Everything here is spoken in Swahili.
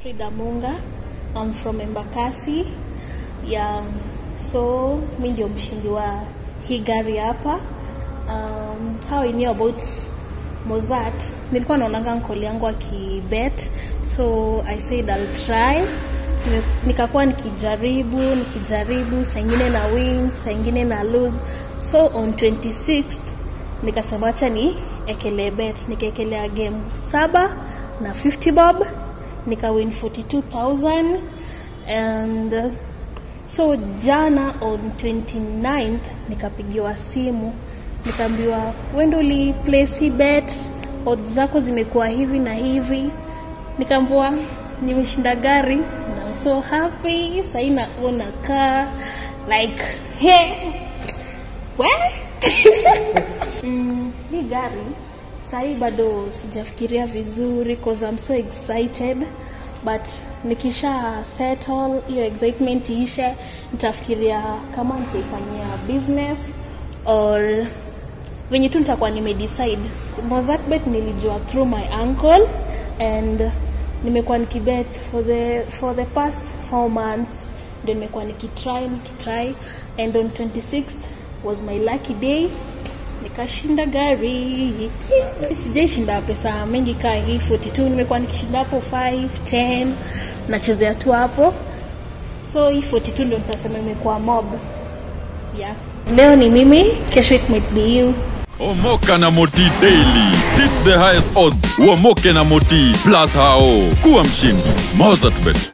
Frida Munga. I'm from Embakasi. Yeah, so mi ndio mshindi wa hii gari hapa. Um, how I knew about Mozart, nilikuwa naonanga nkoli yangu akibet, so I said I'll try. Nime- Nikakuwa nikijaribu nikijaribu, saa ingine na win, saa ingine na lose. So on 26th nikasema acha ni ekele bet, nikaekelea game saba na 50 bob nikawin 42000 and uh, so jana on 29th nikapigiwa simu nikaambiwa wendo uli place hii bet odds zako zimekuwa hivi na hivi nikaambiwa nimeshinda gari na I'm so happy sahii naona kaa like hey, we mm, hii gari sahii bado sijafikiria vizuri cause I'm so excited but nikisha settle hiyo excitement iishe nitafikiria kama nitaifanyia business or venye tu nitakuwa nimedecide mozartbet nilijua through my uncle and nimekuwa nikibet for the, for the past four months ndio nimekuwa nikitry nikitry and on 26th was my lucky day nikashinda gari sijaishinda pesa mengi kaa hii 42 nimekuwa nikishinda hapo 5 10 nachezea tu hapo so hii 42 ndio nitasema imekuwa mob yeah. leo ni mimi kesho it might be you Omoka na Moti Daily. Hit the highest odds. Uomoke na Moti plus hao. Kuwa mshindi. Mozartbet.